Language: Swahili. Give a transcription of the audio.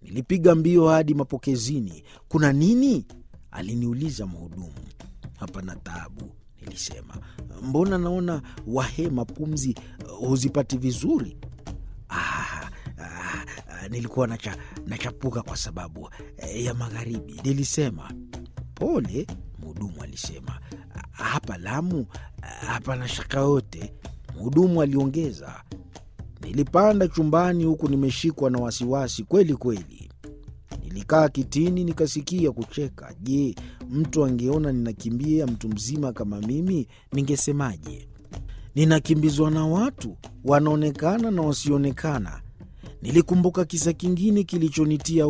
Nilipiga mbio hadi mapokezini. Kuna nini? aliniuliza mhudumu. Hapana taabu, nilisema. Mbona naona wahema pumzi huzipati vizuri? Ah, ah, ah, nilikuwa nacha, nachapuka kwa sababu eh, ya magharibi, nilisema. Pole, mhudumu alisema. Hapa Lamu hapana shaka yote, mhudumu aliongeza. Nilipanda chumbani huku nimeshikwa na wasiwasi kweli kweli. Nilikaa kitini nikasikia kucheka. Je, mtu angeona ninakimbia mtu mzima kama mimi, ningesemaje? Ninakimbizwa na watu wanaonekana na wasioonekana. Nilikumbuka kisa kingine kilichonitia